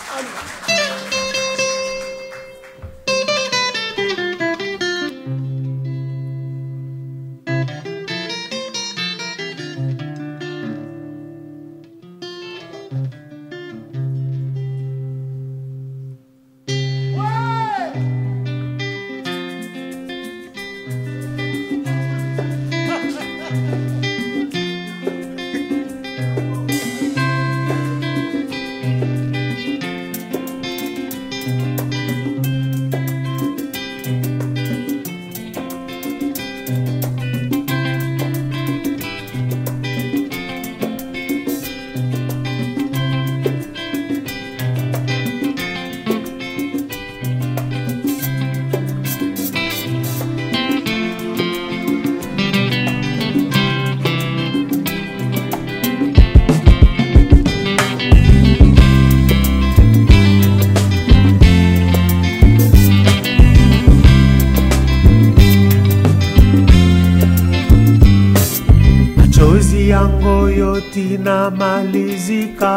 machozi yangu yote inamalizika,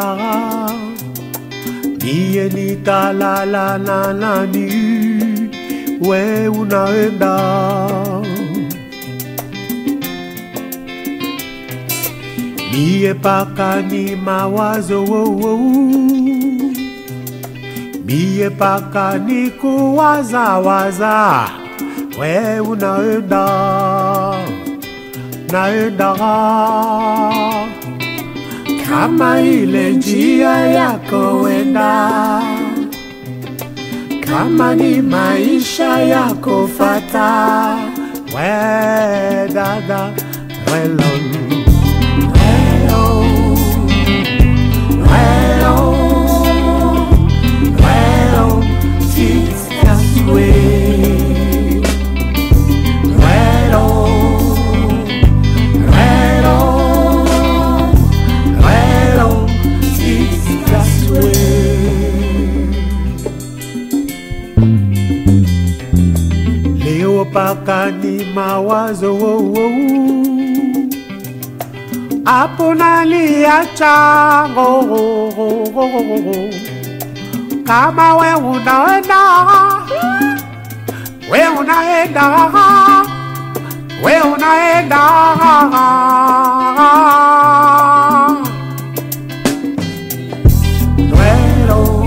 niye nitalala na nani? We unaenda Mie paka ni mawazo wo, wo. Mie paka ni kuwazawaza, we unaenda naenda kama ile njia yako wenda, kama ni maisha yako fata, we dada welo welo welo welo Jesus way welo Rero, rero, Jesus way. Leo paka ni mawazo wo, wo. Hapo naliacha ngo, ngo, ngo, ngo, ngo, ngo. kama we unaenda we unaenda we unaenda Duero,